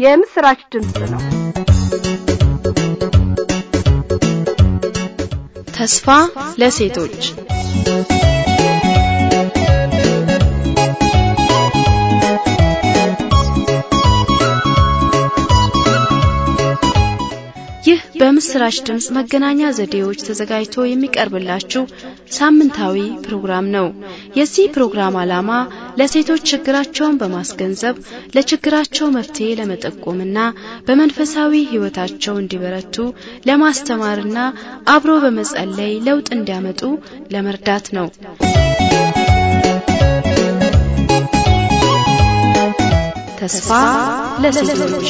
የምስራች ድምፅ ነው። ተስፋ ለሴቶች ይህ በምስራች ድምፅ መገናኛ ዘዴዎች ተዘጋጅቶ የሚቀርብላችሁ ሳምንታዊ ፕሮግራም ነው። የዚህ ፕሮግራም ዓላማ ለሴቶች ችግራቸውን በማስገንዘብ ለችግራቸው መፍትሄ ለመጠቆምና በመንፈሳዊ ሕይወታቸው እንዲበረቱ ለማስተማርና አብሮ በመጸለይ ለውጥ እንዲያመጡ ለመርዳት ነው። ተስፋ ለሴቶች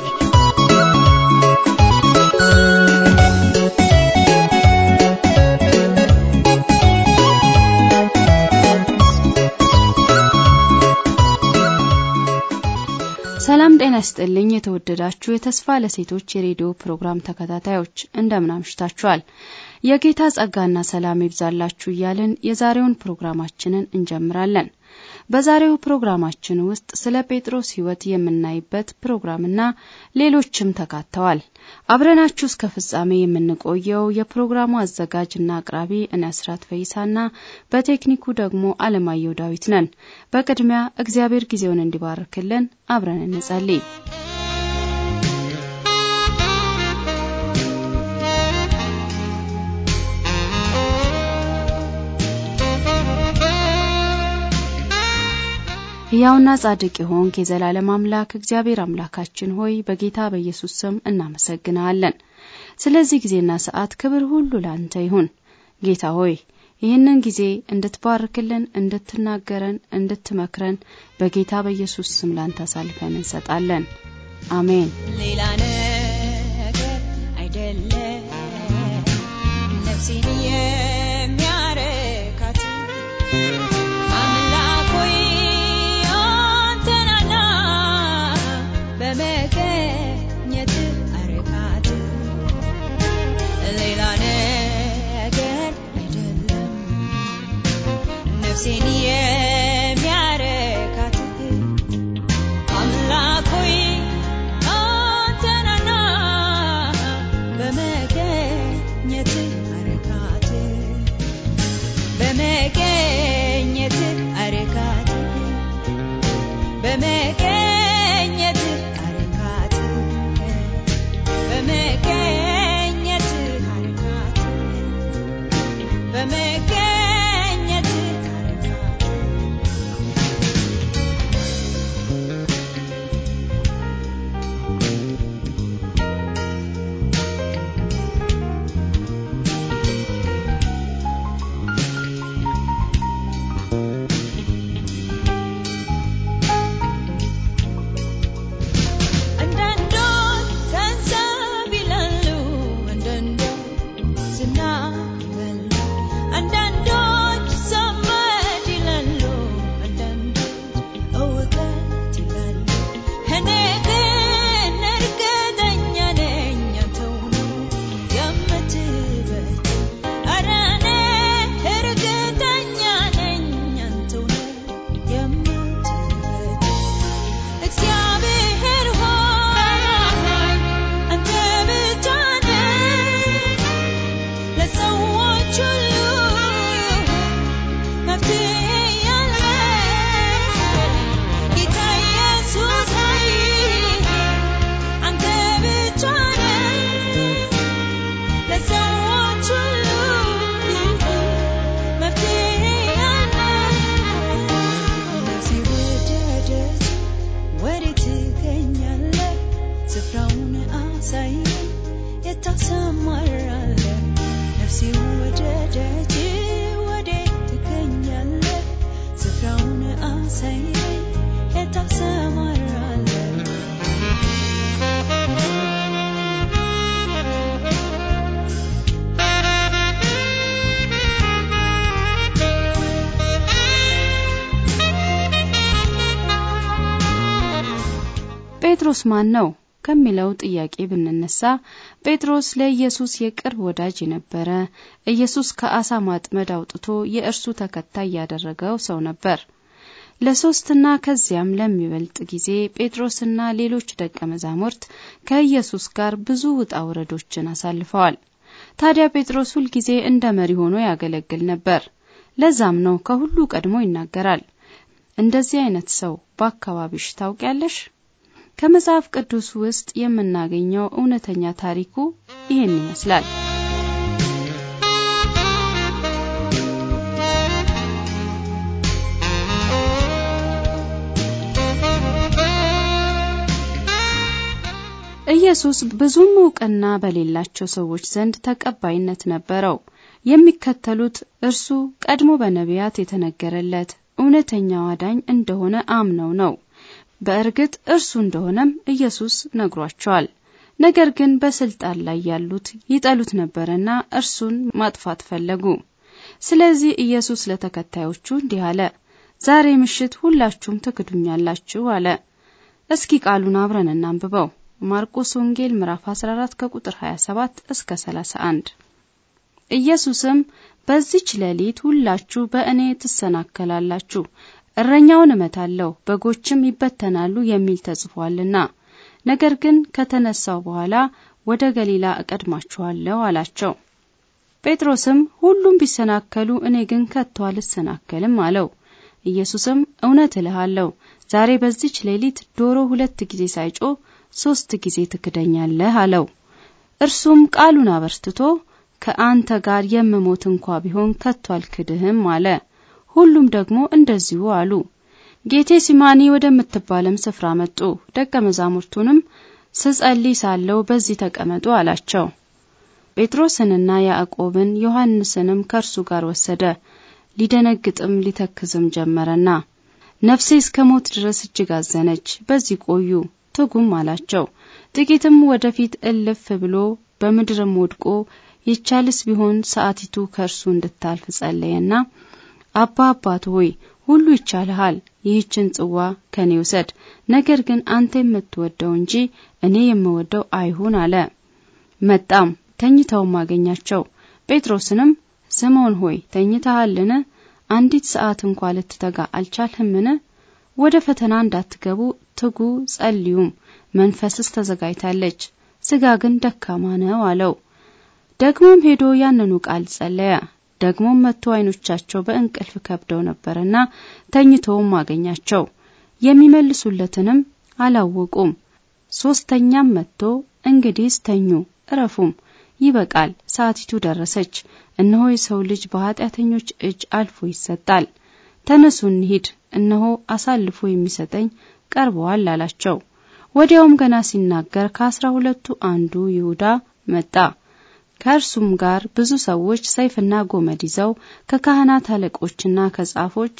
ሰላም ጤና ይስጥልኝ። የተወደዳችሁ የተስፋ ለሴቶች የሬዲዮ ፕሮግራም ተከታታዮች እንደምን አምሽታችኋል? የጌታ ጸጋና ሰላም ይብዛላችሁ እያልን የዛሬውን ፕሮግራማችንን እንጀምራለን። በዛሬው ፕሮግራማችን ውስጥ ስለ ጴጥሮስ ሕይወት የምናይበት ፕሮግራምና ሌሎችም ተካተዋል። አብረናችሁ እስከ ፍጻሜ የምንቆየው የፕሮግራሙ አዘጋጅና አቅራቢ እኔ አስራት ፈይሳና በቴክኒኩ ደግሞ አለማየሁ ዳዊት ነን። በቅድሚያ እግዚአብሔር ጊዜውን እንዲባርክልን አብረን እንጸልይ። ሕያውና ጻድቅ የሆንክ የዘላለም አምላክ እግዚአብሔር አምላካችን ሆይ በጌታ በኢየሱስ ስም እናመሰግናለን። ስለዚህ ጊዜና ሰዓት ክብር ሁሉ ላንተ ይሁን። ጌታ ሆይ ይህንን ጊዜ እንድትባርክልን፣ እንድትናገረን፣ እንድትመክረን በጌታ በኢየሱስ ስም ላንተ አሳልፈን እንሰጣለን። አሜን። ሌላ ነገር አይደለም ነፍሴን የሚያረካት አምላክ ሆይ አንተናና በመገኘት አረካት ሌላ ነገር አይደለም ነፍሴን የሚያረካት አምላክ ሆይ አንተናና በመገኘት አረካት በመገኘት አረካት በመገኘት አረካት በመገኘት አረካት በመገኘት አረካት አንዳንዶች ገንዘብ ይላሉ፣ አንዳንዶች ዝና ይላሉ፣ አንዳንዶች ዘመድ ይላሉ፣ አንዳንዶች እውቀት ይላሉ። እኔ ግን እርግጠኛ ነኝ አንተው ነው የምትበልጥ። ኧረ እኔ እርግጠኛ ነኝ አንተው ነው የምትበልጥ። እግዚአብሔር ሆይ አንተ ብቻ ነህ ለሰዎች ሁሉ መፍትሄ ያለህ። ጌታ ኢየሱስ ሆይ አንተ ብቻ ነህ ለሰዎች ሁሉ መፍትሄ ያለህ። ነፍሴ ወደደች ወዴት ትገኛለህ? ስፍራውን አሳየኝ፣ የት ታሰማራለህ? ነፍሴ ወደደች ወዴት ትገኛለህ? ስፍራውን አሳየኝ፣ የት ታሰማራለህ? ጴጥሮስ ማን ነው ከሚለው ጥያቄ ብንነሳ ጴጥሮስ ለኢየሱስ የቅርብ ወዳጅ የነበረ ኢየሱስ ከአሳ ማጥመድ አውጥቶ የእርሱ ተከታይ ያደረገው ሰው ነበር። ለሶስትና ከዚያም ለሚበልጥ ጊዜ ጴጥሮስና ሌሎች ደቀ መዛሙርት ከኢየሱስ ጋር ብዙ ውጣ ውረዶችን አሳልፈዋል። ታዲያ ጴጥሮስ ሁልጊዜ እንደ መሪ ሆኖ ያገለግል ነበር። ለዛም ነው ከሁሉ ቀድሞ ይናገራል። እንደዚህ አይነት ሰው በአካባቢሽ ታውቂያለሽ? ከመጽሐፍ ቅዱስ ውስጥ የምናገኘው እውነተኛ ታሪኩ ይህን ይመስላል። ኢየሱስ ብዙም እውቅና በሌላቸው ሰዎች ዘንድ ተቀባይነት ነበረው። የሚከተሉት እርሱ ቀድሞ በነቢያት የተነገረለት እውነተኛው አዳኝ እንደሆነ አምነው ነው። በእርግጥ እርሱ እንደሆነም ኢየሱስ ነግሯቸዋል። ነገር ግን በስልጣን ላይ ያሉት ይጠሉት ነበርና እርሱን ማጥፋት ፈለጉ። ስለዚህ ኢየሱስ ለተከታዮቹ እንዲህ አለ፣ ዛሬ ምሽት ሁላችሁም ትክዱኛላችሁ አለ። እስኪ ቃሉን አብረን እናንብበው። ማርቆስ ወንጌል ምዕራፍ 14 ከቁጥር 27 እስከ 31። ኢየሱስም በዚች ሌሊት ሁላችሁ በእኔ ትሰናከላላችሁ፣ እረኛውን እመታለሁ፣ በጎችም ይበተናሉ የሚል ተጽፏልና፣ ነገር ግን ከተነሳው በኋላ ወደ ገሊላ እቀድማችኋለሁ አላቸው። ጴጥሮስም ሁሉም ቢሰናከሉ እኔ ግን ከቶ አልሰናከልም አለው። ኢየሱስም እውነት እልሃለሁ ዛሬ በዚች ሌሊት ዶሮ ሁለት ጊዜ ሳይጮህ ሶስት ጊዜ ትክደኛለህ አለው። እርሱም ቃሉን አበርትቶ ከአንተ ጋር የምሞት እንኳ ቢሆን ከቶ አልክድህም አለ። ሁሉም ደግሞ እንደዚሁ አሉ። ጌቴ ሲማኒ ወደምትባለም ስፍራ መጡ። ደቀ መዛሙርቱንም ስጸልይ ሳለው በዚህ ተቀመጡ አላቸው። ጴጥሮስንና ያዕቆብን ዮሐንስንም ከእርሱ ጋር ወሰደ። ሊደነግጥም ሊተክዝም ጀመረና ነፍሴ እስከ ሞት ድረስ እጅግ አዘነች፣ በዚህ ቆዩ ትጉም አላቸው። ጥቂትም ወደፊት እልፍ ብሎ በምድርም ወድቆ ይቻልስ ቢሆን ሰዓቲቱ ከእርሱ እንድታልፍ ጸለየና አባ አባት ሆይ ሁሉ ይቻልሃል፣ ይህችን ጽዋ ከኔ ውሰድ፣ ነገር ግን አንተ የምትወደው እንጂ እኔ የምወደው አይሁን አለ። መጣም ተኝተውም አገኛቸው። ጴጥሮስንም ስምዖን ሆይ ተኝተሃልን? አንዲት ሰዓት እንኳ ልትተጋ አልቻልህምን? ወደ ፈተና እንዳትገቡ ትጉ ጸልዩም። መንፈስስ ተዘጋጅታለች፣ ስጋ ግን ደካማ ነው አለው። ደግሞም ሄዶ ያንኑ ቃል ጸለየ። ደግሞም መጥቶ ዓይኖቻቸው በእንቅልፍ ከብደው ነበርና ተኝተውም አገኛቸው። የሚመልሱለትንም አላወቁም። ሶስተኛም መጥቶ እንግዲህስ ተኙ እረፉም፣ ይበቃል፣ ሰዓቲቱ ደረሰች። እነሆ የሰው ልጅ በኃጢአተኞች እጅ አልፎ ይሰጣል። ተነሱ እንሂድ፣ እነሆ አሳልፎ የሚሰጠኝ ቀርበዋል አላቸው። ወዲያውም ገና ሲናገር ከአስራ ሁለቱ አንዱ ይሁዳ መጣ። ከእርሱም ጋር ብዙ ሰዎች ሰይፍና ጎመድ ይዘው ከካህናት አለቆችና ከጻፎች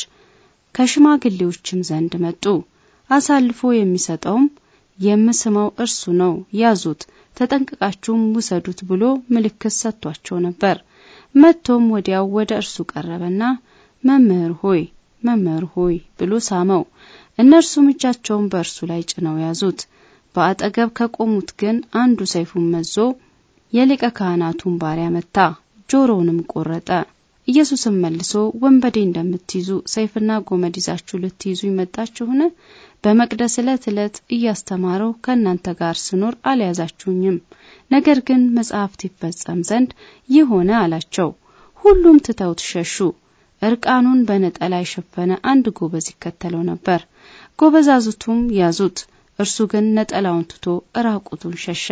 ከሽማግሌዎችም ዘንድ መጡ። አሳልፎ የሚሰጠውም የምስመው እርሱ ነው፣ ያዙት፣ ተጠንቅቃችሁም ውሰዱት ብሎ ምልክት ሰጥቷቸው ነበር። መጥቶም ወዲያው ወደ እርሱ ቀረበና መምህር ሆይ መምህር ሆይ ብሎ ሳመው። እነርሱም እጃቸውን በእርሱ ላይ ጭነው ያዙት። በአጠገብ ከቆሙት ግን አንዱ ሰይፉን መዞ የሊቀ ካህናቱን ባሪያ መታ፣ ጆሮውንም ቆረጠ። ኢየሱስም መልሶ ወንበዴ እንደምትይዙ ሰይፍና ጎመድ ይዛችሁ ልትይዙ ይመጣችሁን? በመቅደስ ዕለት ዕለት እያስተማረው ከእናንተ ጋር ስኖር አልያዛችሁኝም። ነገር ግን መጽሐፍት ይፈጸም ዘንድ ይህ ሆነ አላቸው። ሁሉም ትተውት ሸሹ። እርቃኑን በነጠላ የሸፈነ አንድ ጎበዝ ይከተለው ነበር። ጎበዛዝቱም ያዙት፣ እርሱ ግን ነጠላውን ትቶ እራቁቱን ሸሸ።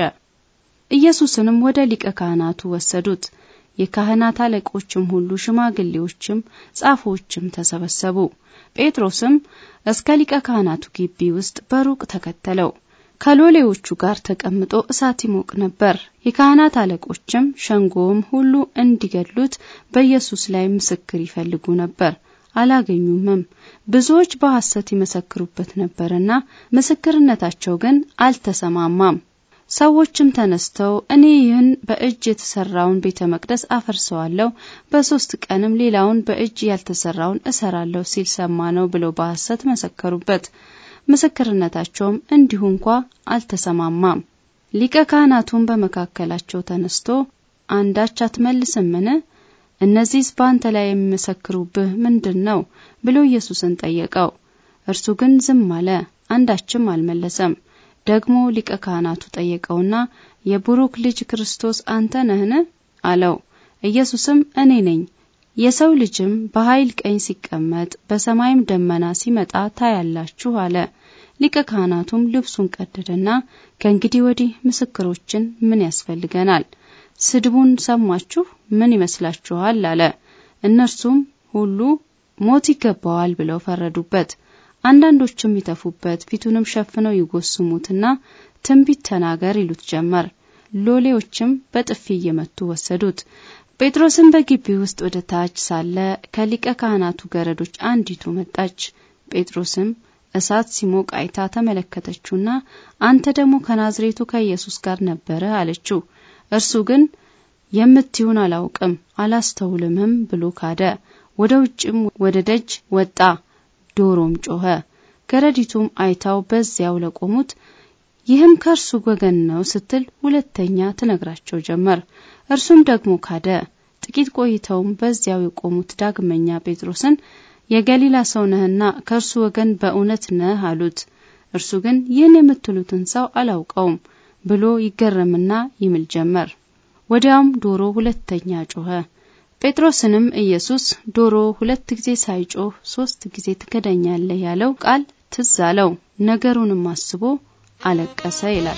ኢየሱስንም ወደ ሊቀ ካህናቱ ወሰዱት። የካህናት አለቆችም ሁሉ ሽማግሌዎችም ጻፎችም ተሰበሰቡ። ጴጥሮስም እስከ ሊቀ ካህናቱ ግቢ ውስጥ በሩቅ ተከተለው። ከሎሌዎቹ ጋር ተቀምጦ እሳት ይሞቅ ነበር። የካህናት አለቆችም ሸንጎውም ሁሉ እንዲገድሉት በኢየሱስ ላይ ምስክር ይፈልጉ ነበር፣ አላገኙምም። ብዙዎች በሐሰት ይመሰክሩበት ነበርና ምስክርነታቸው ግን አልተሰማማም። ሰዎችም ተነስተው እኔ ይህን በእጅ የተሰራውን ቤተ መቅደስ አፈርሰዋለሁ፣ በሶስት ቀንም ሌላውን በእጅ ያልተሰራውን እሰራለሁ ሲል ሰማ ነው ብለው በሐሰት መሰከሩበት። ምስክርነታቸውም እንዲሁ እንኳ አልተሰማማም። ሊቀ ካህናቱም በመካከላቸው ተነስቶ አንዳች አትመልስምን? እነዚህስ በአንተ ላይ የሚመሰክሩብህ ምንድን ነው? ብሎ ኢየሱስን ጠየቀው። እርሱ ግን ዝም አለ፣ አንዳችም አልመለሰም። ደግሞ ሊቀ ካህናቱ ጠየቀውና የቡሩክ ልጅ ክርስቶስ አንተ ነህን? አለው። ኢየሱስም እኔ ነኝ፣ የሰው ልጅም በኃይል ቀኝ ሲቀመጥ በሰማይም ደመና ሲመጣ ታያላችሁ አለ። ሊቀ ካህናቱም ልብሱን ቀደደና ከእንግዲህ ወዲህ ምስክሮችን ምን ያስፈልገናል? ስድቡን ሰማችሁ፣ ምን ይመስላችኋል? አለ። እነርሱም ሁሉ ሞት ይገባዋል ብለው ፈረዱበት። አንዳንዶችም ይተፉበት፣ ፊቱንም ሸፍነው ይጎስሙትና ትንቢት ተናገር ይሉት ጀመር። ሎሌዎችም በጥፊ እየመቱ ወሰዱት። ጴጥሮስም በግቢ ውስጥ ወደ ታች ሳለ ከሊቀ ካህናቱ ገረዶች አንዲቱ መጣች። ጴጥሮስም እሳት ሲሞቅ አይታ ተመለከተችውና አንተ ደግሞ ከናዝሬቱ ከኢየሱስ ጋር ነበረ አለችው። እርሱ ግን የምትዩን አላውቅም አላስተውልምም ብሎ ካደ። ወደ ውጭም ወደ ደጅ ወጣ፣ ዶሮም ጮኸ። ገረዲቱም አይታው በዚያው ለቆሙት ይህም ከእርሱ ወገን ነው ስትል ሁለተኛ ትነግራቸው ጀመር። እርሱም ደግሞ ካደ። ጥቂት ቆይተውም በዚያው የቆሙት ዳግመኛ ጴጥሮስን የገሊላ ሰው ነህና ከእርሱ ወገን በእውነት ነህ አሉት። እርሱ ግን ይህን የምትሉትን ሰው አላውቀውም ብሎ ይገረምና ይምል ጀመር። ወዲያውም ዶሮ ሁለተኛ ጮኸ። ጴጥሮስንም ኢየሱስ ዶሮ ሁለት ጊዜ ሳይጮህ ሶስት ጊዜ ትክደኛለህ ያለው ቃል ትዝ አለው። ነገሩንም አስቦ አለቀሰ ይላል።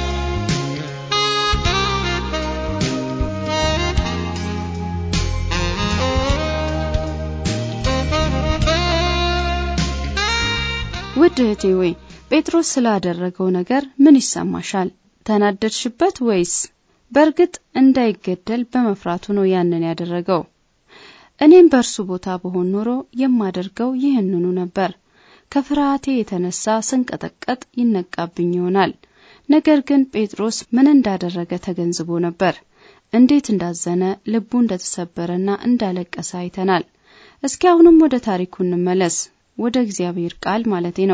ውድ እህቴ ወይ ጴጥሮስ ስላደረገው ነገር ምን ይሰማሻል? ተናደድሽበት ወይስ? በእርግጥ እንዳይገደል በመፍራቱ ነው ያንን ያደረገው። እኔም በእርሱ ቦታ በሆን ኖሮ የማደርገው ይህንኑ ነበር። ከፍርሃቴ የተነሳ ስንቀጠቀጥ ይነቃብኝ ይሆናል። ነገር ግን ጴጥሮስ ምን እንዳደረገ ተገንዝቦ ነበር። እንዴት እንዳዘነ፣ ልቡ እንደተሰበረና እንዳለቀሰ አይተናል። እስኪ አሁንም ወደ ታሪኩ እንመለስ። ወደ እግዚአብሔር ቃል ማለቴ ነው።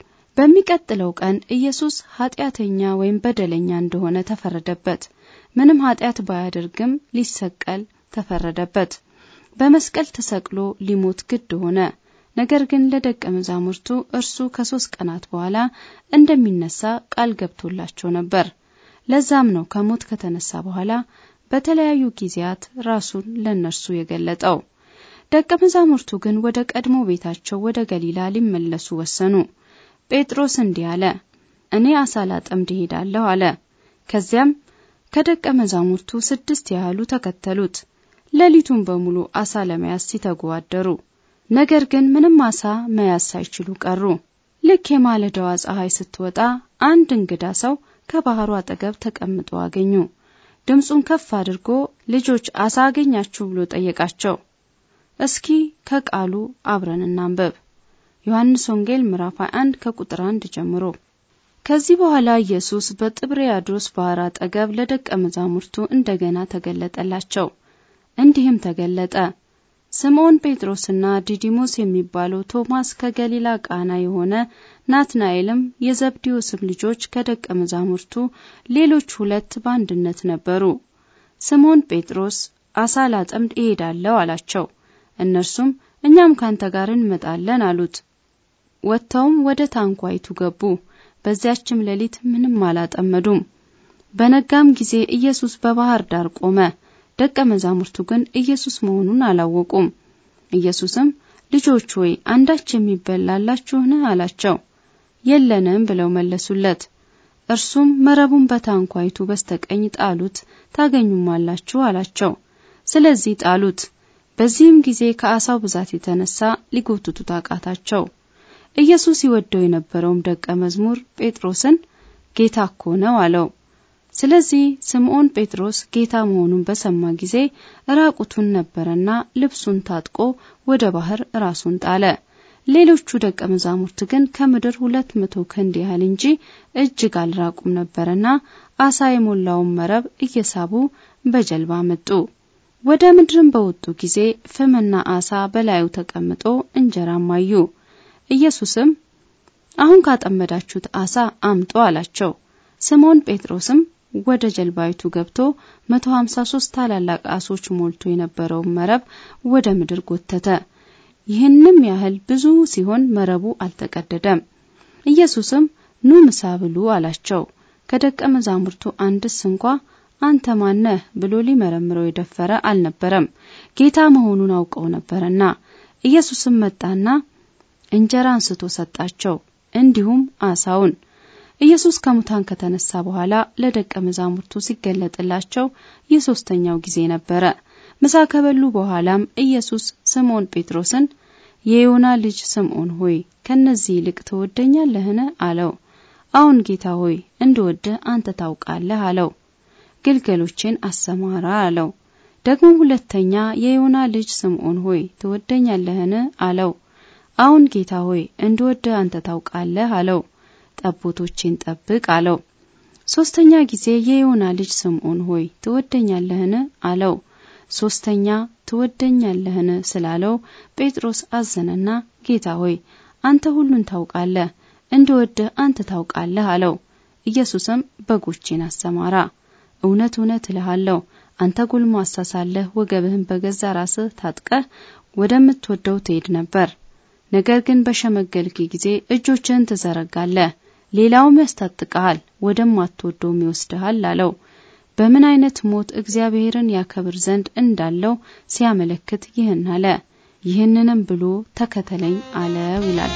በሚቀጥለው ቀን ኢየሱስ ኃጢአተኛ ወይም በደለኛ እንደሆነ ተፈረደበት። ምንም ኃጢአት ባያደርግም ሊሰቀል ተፈረደበት። በመስቀል ተሰቅሎ ሊሞት ግድ ሆነ። ነገር ግን ለደቀ መዛሙርቱ እርሱ ከሶስት ቀናት በኋላ እንደሚነሳ ቃል ገብቶላቸው ነበር። ለዛም ነው ከሞት ከተነሳ በኋላ በተለያዩ ጊዜያት ራሱን ለእነርሱ የገለጠው። ደቀ መዛሙርቱ ግን ወደ ቀድሞ ቤታቸው ወደ ገሊላ ሊመለሱ ወሰኑ። ጴጥሮስ እንዲህ አለ፣ እኔ አሳ ላጠምድ እሄዳለሁ አለ። ከዚያም ከደቀ መዛሙርቱ ስድስት ያህሉ ተከተሉት። ሌሊቱን በሙሉ አሳ ለመያዝ ሲተጉ አደሩ። ነገር ግን ምንም አሳ መያዝ ሳይችሉ ቀሩ። ልክ የማለዳዋ ፀሐይ ስትወጣ አንድ እንግዳ ሰው ከባህሩ አጠገብ ተቀምጦ አገኙ። ድምፁን ከፍ አድርጎ ልጆች አሳ አገኛችሁ ብሎ ጠየቃቸው። እስኪ ከቃሉ አብረን እናንበብ። ዮሐንስ ወንጌል ምዕራፍ 21 ከቁጥር 1 ጀምሮ። ከዚህ በኋላ ኢየሱስ በጥብርያዶስ ባህር አጠገብ ለደቀ መዛሙርቱ እንደገና ተገለጠላቸው። እንዲህም ተገለጠ። ስምዖን ጴጥሮስና ዲዲሞስ የሚባለው ቶማስ ከገሊላ ቃና የሆነ ናትናኤልም የዘብዴዎስም ልጆች ከደቀ መዛሙርቱ ሌሎች ሁለት በአንድነት ነበሩ። ስምዖን ጴጥሮስ አሳ ላጠምድ እሄዳለሁ አላቸው። እነርሱም እኛም ካንተ ጋር እንመጣለን አሉት። ወጥተውም ወደ ታንኳይቱ ገቡ። በዚያችም ሌሊት ምንም አላጠመዱም። በነጋም ጊዜ ኢየሱስ በባህር ዳር ቆመ። ደቀ መዛሙርቱ ግን ኢየሱስ መሆኑን አላወቁም። ኢየሱስም ልጆች ሆይ አንዳች የሚበላላችሁን አላቸው። የለንም ብለው መለሱለት። እርሱም መረቡን በታንኳይቱ በስተቀኝ ጣሉት ታገኙማላችሁ አላቸው። ስለዚህ ጣሉት። በዚህም ጊዜ ከአሳው ብዛት የተነሳ ሊጎትቱት አቃታቸው። ኢየሱስ ይወደው የነበረውም ደቀ መዝሙር ጴጥሮስን ጌታ እኮ ነው አለው። ስለዚህ ስምዖን ጴጥሮስ ጌታ መሆኑን በሰማ ጊዜ ራቁቱን ነበረና ልብሱን ታጥቆ ወደ ባህር ራሱን ጣለ። ሌሎቹ ደቀ መዛሙርት ግን ከምድር ሁለት መቶ ክንድ ያህል እንጂ እጅግ አልራቁም ነበረና አሳ የሞላውን መረብ እየሳቡ በጀልባ መጡ። ወደ ምድርም በወጡ ጊዜ ፍምና አሳ በላዩ ተቀምጦ እንጀራም አዩ። ኢየሱስም አሁን ካጠመዳችሁት አሳ አምጡ አላቸው። ስምዖን ጴጥሮስም ወደ ጀልባይቱ ገብቶ መቶ ሀምሳ ሶስት ታላላቅ አሶች ሞልቶ የነበረውን መረብ ወደ ምድር ጎተተ። ይህንም ያህል ብዙ ሲሆን መረቡ አልተቀደደም። ኢየሱስም ኑ ምሳ ብሉ አላቸው። ከደቀ መዛሙርቱ አንድስ እንኳ አንተ ማነህ ብሎ ሊመረምረው የደፈረ አልነበረም፣ ጌታ መሆኑን አውቀው ነበርና። ኢየሱስም መጣና እንጀራ አንስቶ ሰጣቸው፣ እንዲሁም አሳውን። ኢየሱስ ከሙታን ከተነሳ በኋላ ለደቀ መዛሙርቱ ሲገለጥላቸው የሶስተኛው ጊዜ ነበረ። ምሳ ከበሉ በኋላም ኢየሱስ ስምዖን ጴጥሮስን የዮና ልጅ ስምዖን ሆይ ከነዚህ ይልቅ ትወደኛለህን? አለው። አዎን ጌታ ሆይ እንድወድህ አንተ ታውቃለህ አለው። ግልገሎቼን አሰማራ አለው። ደግሞ ሁለተኛ የዮና ልጅ ስምዖን ሆይ ትወደኛለህን? አለው። አዎን ጌታ ሆይ እንድወድህ አንተ ታውቃለህ አለው። ጠቦቶቼን ጠብቅ አለው። ሶስተኛ ጊዜ የዮና ልጅ ስምዖን ሆይ ትወደኛለህን? አለው። ሶስተኛ ትወደኛለህን ስላለው ጴጥሮስ አዘነና ጌታ ሆይ አንተ ሁሉን ታውቃለህ፣ እንድወድህ አንተ ታውቃለህ አለው። ኢየሱስም በጎቼን አሰማራ፣ እውነት እውነት እልሃለሁ አንተ ጎልማሳ ሳለህ ወገብህን በገዛ ራስህ ታጥቀህ ወደምትወደው ትሄድ ነበር። ነገር ግን በሸመገልክ ጊዜ እጆችህን ትዘረጋለህ፣ ሌላውም ያስታጥቀሃል፣ ወደማትወደውም ይወስድሃል አለው። በምን አይነት ሞት እግዚአብሔርን ያከብር ዘንድ እንዳለው ሲያመለክት ይህን አለ። ይህንንም ብሎ ተከተለኝ አለው ይላል።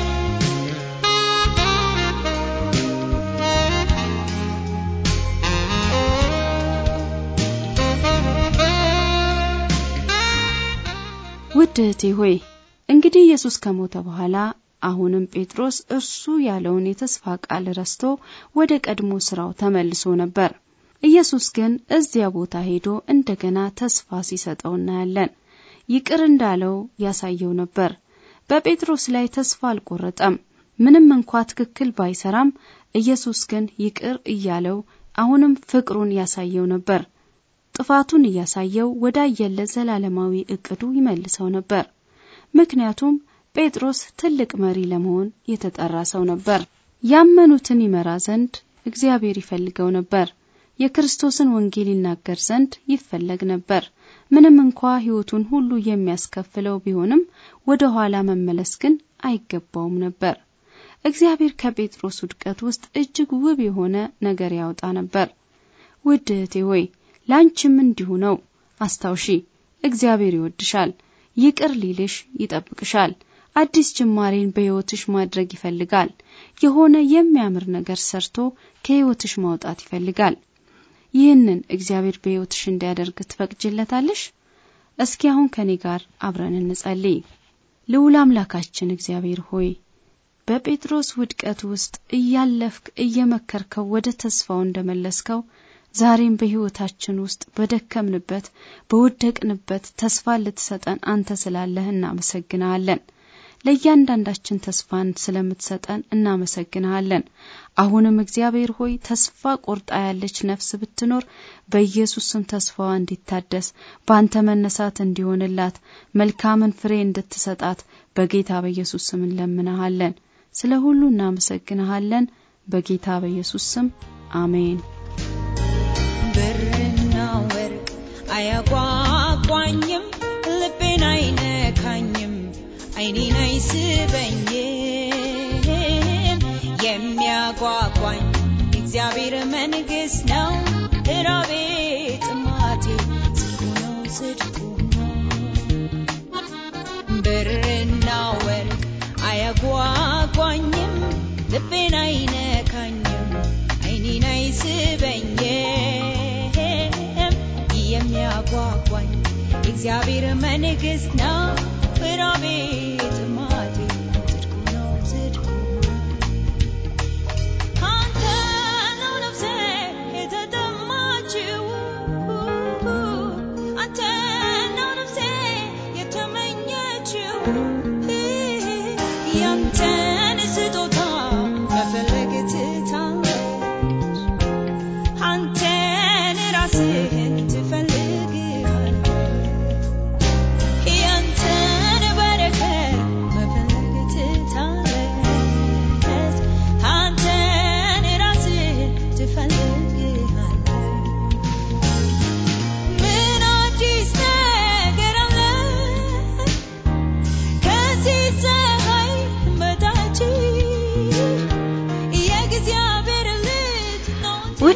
ውድ እህቴ ሆይ እንግዲህ ኢየሱስ ከሞተ በኋላ አሁንም ጴጥሮስ እርሱ ያለውን የተስፋ ቃል ረስቶ ወደ ቀድሞ ስራው ተመልሶ ነበር። ኢየሱስ ግን እዚያ ቦታ ሄዶ እንደገና ተስፋ ሲሰጠው እናያለን። ይቅር እንዳለው ያሳየው ነበር። በጴጥሮስ ላይ ተስፋ አልቆረጠም። ምንም እንኳ ትክክል ባይሰራም ኢየሱስ ግን ይቅር እያለው አሁንም ፍቅሩን ያሳየው ነበር። ጥፋቱን እያሳየው ወዳየለት ዘላለማዊ እቅዱ ይመልሰው ነበር። ምክንያቱም ጴጥሮስ ትልቅ መሪ ለመሆን የተጠራ ሰው ነበር። ያመኑትን ይመራ ዘንድ እግዚአብሔር ይፈልገው ነበር። የክርስቶስን ወንጌል ይናገር ዘንድ ይፈለግ ነበር። ምንም እንኳ ሕይወቱን ሁሉ የሚያስከፍለው ቢሆንም ወደ ኋላ መመለስ ግን አይገባውም ነበር። እግዚአብሔር ከጴጥሮስ ውድቀት ውስጥ እጅግ ውብ የሆነ ነገር ያወጣ ነበር። ውድ እህቴ ሆይ ላንቺም እንዲሁ ነው። አስታውሺ፣ እግዚአብሔር ይወድሻል፣ ይቅር ሊልሽ ይጠብቅሻል። አዲስ ጅማሬን በሕይወትሽ ማድረግ ይፈልጋል። የሆነ የሚያምር ነገር ሰርቶ ከሕይወትሽ ማውጣት ይፈልጋል። ይህንን እግዚአብሔር በሕይወትሽ እንዲያደርግ ትፈቅጅለታለሽ? እስኪ አሁን ከኔ ጋር አብረን እንጸልይ። ልዑል አምላካችን እግዚአብሔር ሆይ በጴጥሮስ ውድቀት ውስጥ እያለፍክ እየመከርከው ወደ ተስፋው እንደመለስከው ዛሬም በሕይወታችን ውስጥ በደከምንበት በወደቅንበት ተስፋ ልትሰጠን አንተ ስላለህ እናመሰግንሃለን። ለእያንዳንዳችን ተስፋን ስለምትሰጠን እናመሰግንሃለን። አሁንም እግዚአብሔር ሆይ ተስፋ ቆርጣ ያለች ነፍስ ብትኖር በኢየሱስ ስም ተስፋዋ እንዲታደስ በአንተ መነሳት እንዲሆንላት መልካምን ፍሬ እንድትሰጣት በጌታ በኢየሱስ ስም እንለምንሃለን። ስለ ሁሉ እናመሰግንሃለን። በጌታ በኢየሱስ ስም አሜን። ብርና ወርቅ አያጓጓኝም፣ ልቤን አይነካኝም፣ አይኔን አይስበኝም። የሚያጓጓኝ የእግዚአብሔር መንግሥት ነው። እራቤ ጥማቴ ጽድቁ ነው ጽድቁ ነው። ብርና ወርቅ አያጓጓኝም፣ ልቤን አይነካኝም፣ አይኔን አይስበኝም። የሚያጓጓኝ የእግዚአብሔር መንግሥት ነው። እራቤ ጥማቴ ጽድቁ ነው ጽድቁ ነው። አንተ ነው ነፍሴ የተጠማችው፣ አንተ ነው ነፍሴ የተመኘችው። ያንተን ስጦታ መፈለግ ትታለች፣ አንተን ራስህን ትፈልግሃለች። ያንተን በረከት መፈለግ ትታለች፣ አንተን ራስህን ትፈልግሃለች። ምን አዲስ ነገር አለ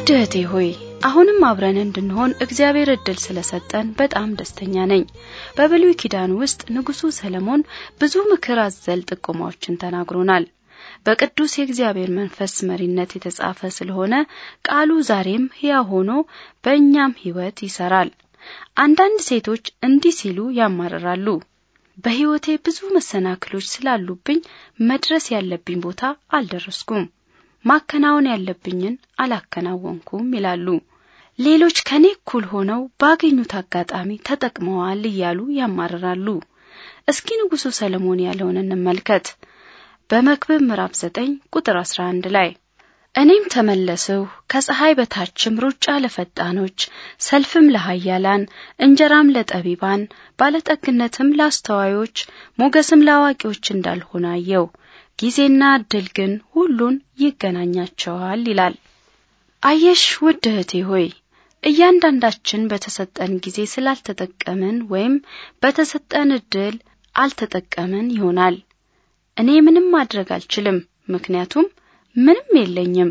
ውድ እህቴ ሆይ አሁንም አብረን እንድንሆን እግዚአብሔር እድል ስለሰጠን በጣም ደስተኛ ነኝ። በብሉይ ኪዳን ውስጥ ንጉሡ ሰለሞን ብዙ ምክር አዘል ጥቆማዎችን ተናግሮናል። በቅዱስ የእግዚአብሔር መንፈስ መሪነት የተጻፈ ስለሆነ ቃሉ ዛሬም ሕያው ሆኖ በእኛም ሕይወት ይሰራል። አንዳንድ ሴቶች እንዲህ ሲሉ ያማርራሉ። በሕይወቴ ብዙ መሰናክሎች ስላሉብኝ መድረስ ያለብኝ ቦታ አልደረስኩም፣ ማከናወን ያለብኝን አላከናወንኩም ይላሉ። ሌሎች ከኔ እኩል ሆነው ባገኙት አጋጣሚ ተጠቅመዋል እያሉ ያማርራሉ። እስኪ ንጉሡ ሰለሞን ያለውን እንመልከት። በመክብብ ምዕራፍ 9 ቁጥር 11 ላይ እኔም ተመለስሁ ከፀሐይ በታችም ሩጫ ለፈጣኖች፣ ሰልፍም ለኃያላን፣ እንጀራም ለጠቢባን፣ ባለጠግነትም ለአስተዋዮች፣ ሞገስም ለአዋቂዎች እንዳልሆነ አየሁ። ጊዜና እድል ግን ሁሉን ይገናኛቸዋል ይላል። አየሽ ውድ እህቴ ሆይ እያንዳንዳችን በተሰጠን ጊዜ ስላልተጠቀምን ወይም በተሰጠን እድል አልተጠቀምን ይሆናል። እኔ ምንም ማድረግ አልችልም፣ ምክንያቱም ምንም የለኝም።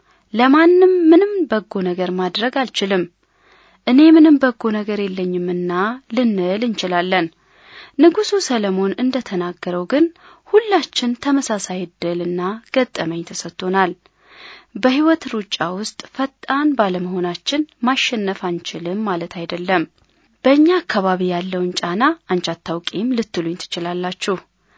ለማንም ምንም በጎ ነገር ማድረግ አልችልም፣ እኔ ምንም በጎ ነገር የለኝምና ልንል እንችላለን። ንጉሡ ሰለሞን እንደተናገረው ግን ሁላችን ተመሳሳይ እድልና ገጠመኝ ተሰጥቶናል። በሕይወት ሩጫ ውስጥ ፈጣን ባለመሆናችን ማሸነፍ አንችልም ማለት አይደለም። በእኛ አካባቢ ያለውን ጫና አንቺ አታውቂም ልትሉኝ ትችላላችሁ።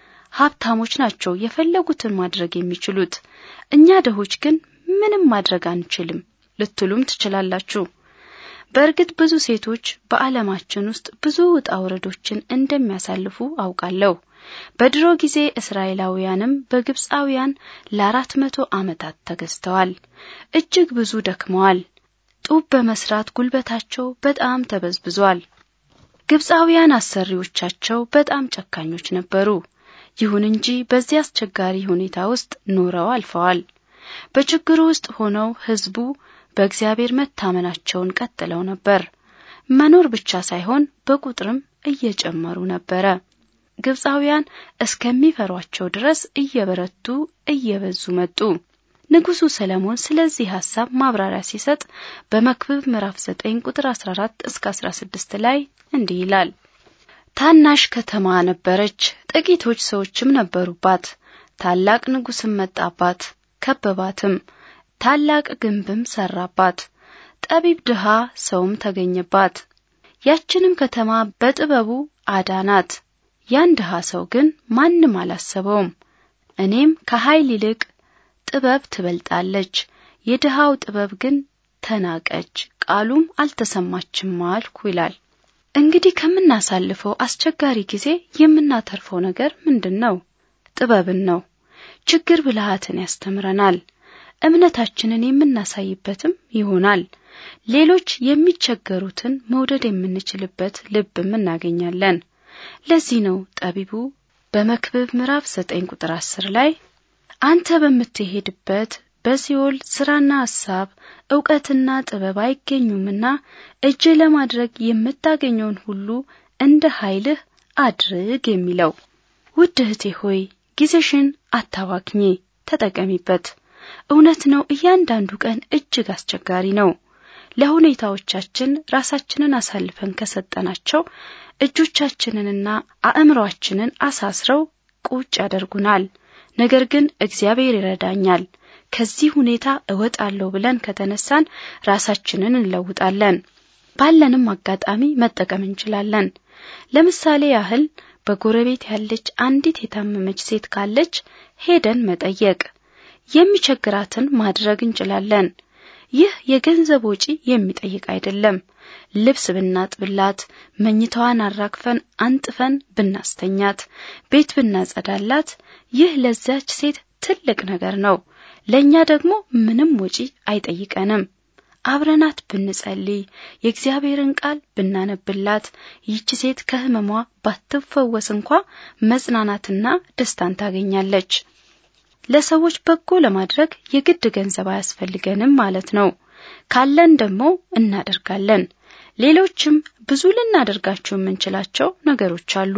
ሀብታሞች ናቸው የፈለጉትን ማድረግ የሚችሉት፣ እኛ ደሆች ግን ምንም ማድረግ አንችልም ልትሉም ትችላላችሁ። በእርግጥ ብዙ ሴቶች በዓለማችን ውስጥ ብዙ ውጣ ውረዶችን እንደሚያሳልፉ አውቃለሁ። በድሮ ጊዜ እስራኤላውያንም በግብፃውያን ለአራት መቶ ዓመታት ተገዝተዋል። እጅግ ብዙ ደክመዋል። ጡብ በመስራት ጉልበታቸው በጣም ተበዝብዟል። ግብፃውያን አሰሪዎቻቸው በጣም ጨካኞች ነበሩ። ይሁን እንጂ በዚህ አስቸጋሪ ሁኔታ ውስጥ ኖረው አልፈዋል። በችግሩ ውስጥ ሆነው ሕዝቡ በእግዚአብሔር መታመናቸውን ቀጥለው ነበር። መኖር ብቻ ሳይሆን በቁጥርም እየጨመሩ ነበረ። ግብፃውያን እስከሚፈሯቸው ድረስ እየበረቱ እየበዙ መጡ። ንጉሡ ሰለሞን ስለዚህ ሐሳብ ማብራሪያ ሲሰጥ በመክብብ ምዕራፍ 9 ቁጥር 14 እስከ 16 ላይ እንዲህ ይላል። ታናሽ ከተማ ነበረች፣ ጥቂቶች ሰዎችም ነበሩባት። ታላቅ ንጉሥም መጣባት፣ ከበባትም፣ ታላቅ ግንብም ሰራባት። ጠቢብ ድሃ ሰውም ተገኘባት። ያችንም ከተማ በጥበቡ አዳናት። ያን ድሃ ሰው ግን ማንም አላሰበውም። እኔም ከኃይል ይልቅ ጥበብ ትበልጣለች፣ የድሃው ጥበብ ግን ተናቀች፣ ቃሉም አልተሰማችም አልኩ ይላል። እንግዲህ ከምናሳልፈው አስቸጋሪ ጊዜ የምናተርፈው ነገር ምንድን ነው? ጥበብን ነው። ችግር ብልሃትን ያስተምረናል። እምነታችንን የምናሳይበትም ይሆናል። ሌሎች የሚቸገሩትን መውደድ የምንችልበት ልብም እናገኛለን። ለዚህ ነው ጠቢቡ በመክብብ ምዕራፍ ዘጠኝ ቁጥር አስር ላይ አንተ በምትሄድበት በሲኦል ስራና ሐሳብ ዕውቀትና ጥበብ አይገኙምና እጅ ለማድረግ የምታገኘውን ሁሉ እንደ ኃይልህ አድርግ የሚለው። ውድ እህቴ ሆይ ጊዜሽን አታባክኚ፣ ተጠቀሚበት። እውነት ነው፣ እያንዳንዱ ቀን እጅግ አስቸጋሪ ነው። ለሁኔታዎቻችን ራሳችንን አሳልፈን ከሰጠናቸው እጆቻችንንና አእምሮአችንን አሳስረው ቁጭ ያደርጉናል። ነገር ግን እግዚአብሔር ይረዳኛል፣ ከዚህ ሁኔታ እወጣለሁ ብለን ከተነሳን ራሳችንን እንለውጣለን። ባለንም አጋጣሚ መጠቀም እንችላለን። ለምሳሌ ያህል በጎረቤት ያለች አንዲት የታመመች ሴት ካለች ሄደን መጠየቅ፣ የሚቸግራትን ማድረግ እንችላለን። ይህ የገንዘብ ወጪ የሚጠይቅ አይደለም። ልብስ ብናጥብላት፣ መኝታዋን አራግፈን አንጥፈን ብናስተኛት፣ ቤት ብናጸዳላት፣ ይህ ለዚያች ሴት ትልቅ ነገር ነው። ለእኛ ደግሞ ምንም ወጪ አይጠይቀንም። አብረናት ብንጸልይ፣ የእግዚአብሔርን ቃል ብናነብላት፣ ይህች ሴት ከሕመሟ ባትፈወስ እንኳ መጽናናትና ደስታን ታገኛለች። ለሰዎች በጎ ለማድረግ የግድ ገንዘብ አያስፈልገንም ማለት ነው። ካለን ደግሞ እናደርጋለን። ሌሎችም ብዙ ልናደርጋቸው የምንችላቸው ነገሮች አሉ።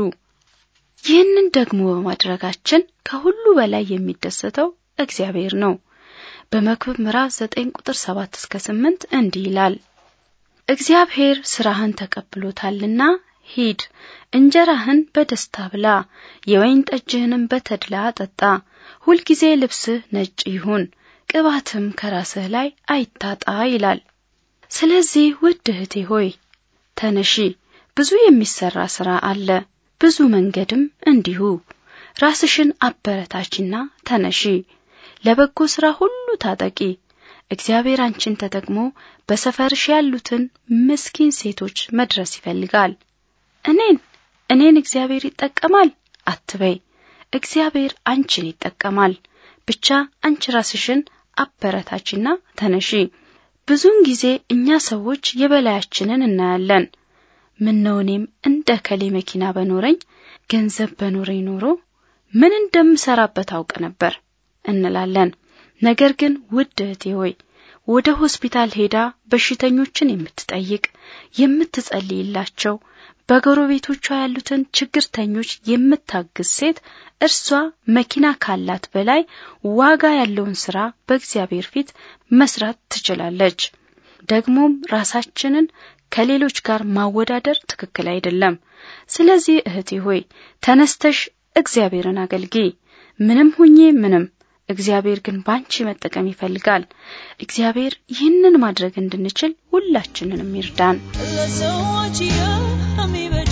ይህንን ደግሞ በማድረጋችን ከሁሉ በላይ የሚደሰተው እግዚአብሔር ነው። በመክብብ ምዕራፍ 9 ቁጥር 7 እስከ 8 እንዲህ ይላል። እግዚአብሔር ስራህን ተቀብሎታልና ሂድ፣ እንጀራህን በደስታ ብላ፣ የወይን ጠጅህንም በተድላ ጠጣ። ሁልጊዜ ልብስህ ነጭ ይሁን፣ ቅባትም ከራስህ ላይ አይታጣ ይላል። ስለዚህ ውድ እህቴ ሆይ ተነሺ፣ ብዙ የሚሰራ ስራ አለ፣ ብዙ መንገድም እንዲሁ። ራስሽን አበረታችና ተነሺ፣ ለበጎ ስራ ሁሉ ታጠቂ። እግዚአብሔር አንቺን ተጠቅሞ በሰፈርሽ ያሉትን ምስኪን ሴቶች መድረስ ይፈልጋል። እኔን እኔን እግዚአብሔር ይጠቀማል አትበይ። እግዚአብሔር አንቺን ይጠቀማል። ብቻ አንቺ ራስሽን አበረታችና ተነሺ። ብዙውን ጊዜ እኛ ሰዎች የበላያችንን እናያለን። ምነው እኔም እንደ ከሌ መኪና በኖረኝ ገንዘብ በኖረኝ ኖሮ ምን እንደምሰራበት አውቅ ነበር እንላለን። ነገር ግን ውድ እህቴ ሆይ ወደ ሆስፒታል ሄዳ በሽተኞችን የምትጠይቅ የምትጸልይላቸው፣ በጎረቤቶቿ ያሉትን ችግርተኞች የምታግዝ ሴት እርሷ መኪና ካላት በላይ ዋጋ ያለውን ስራ በእግዚአብሔር ፊት መስራት ትችላለች። ደግሞም ራሳችንን ከሌሎች ጋር ማወዳደር ትክክል አይደለም። ስለዚህ እህቴ ሆይ ተነስተሽ እግዚአብሔርን አገልግይ። ምንም ሁኜ ምንም እግዚአብሔር ግን ባንቺ መጠቀም ይፈልጋል። እግዚአብሔር ይህንን ማድረግ እንድንችል ሁላችንንም ይርዳን። ለሰዎች የሚበጅ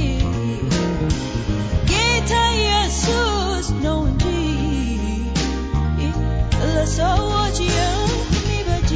ጌታ ኢየሱስ ነው እንጂ ለሰዎች የሚበጅ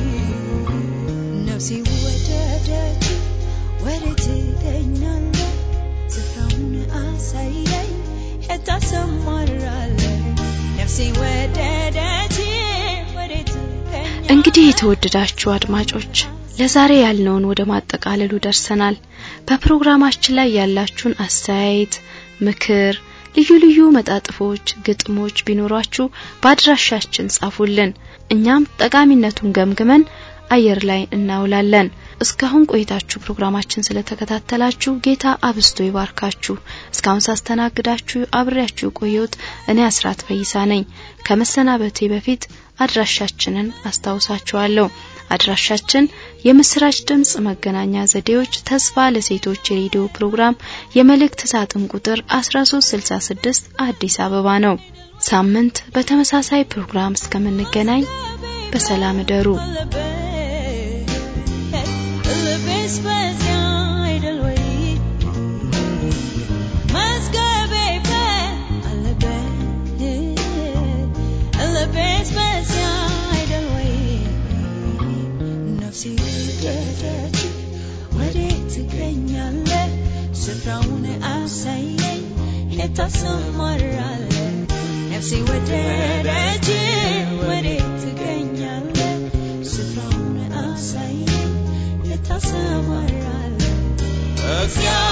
ነፍሴ ወደደች ወዴት ትገኛለህ? ስፍራውን አሳየኝ የት ታሰማራለህ? ነፍሴ ወደደች ወዴት ትገኛለህ? እንግዲህ የተወደዳችሁ አድማጮች ለዛሬ ያልነውን ወደ ማጠቃለሉ ደርሰናል። በፕሮግራማችን ላይ ያላችሁን አስተያየት፣ ምክር፣ ልዩ ልዩ መጣጥፎች፣ ግጥሞች ቢኖሯችሁ በአድራሻችን ጻፉልን። እኛም ጠቃሚነቱን ገምግመን አየር ላይ እናውላለን። እስካሁን ቆይታችሁ ፕሮግራማችን ስለተከታተላችሁ ጌታ አብስቶ ይባርካችሁ። እስካሁን ሳስተናግዳችሁ አብሬያችሁ ቆየሁት እኔ አስራት ፈይሳ ነኝ። ከመሰናበቴ በፊት አድራሻችንን አስታውሳችኋለሁ። አድራሻችን የምስራች ድምጽ መገናኛ ዘዴዎች ተስፋ ለሴቶች የሬዲዮ ፕሮግራም የመልእክት ሳጥን ቁጥር 1366 አዲስ አበባ ነው። ሳምንት በተመሳሳይ ፕሮግራም እስከምንገናኝ በሰላም እደሩ። ልቤስ በዚያ አይደል ወይ? መዝገቤ አለበት። ልቤስ በዚያ አይደል ወይ? ነፍሴ ወደደች ወዴት ትገኛለህ? ስፍራውን አሳየኝ የት ታሰማራለህ? ነፍሴ ወደደች ወዴት ትገኛለህ? ስፍራውን አሳየኝ የት ታሰማራለህ? እግዚአብሔር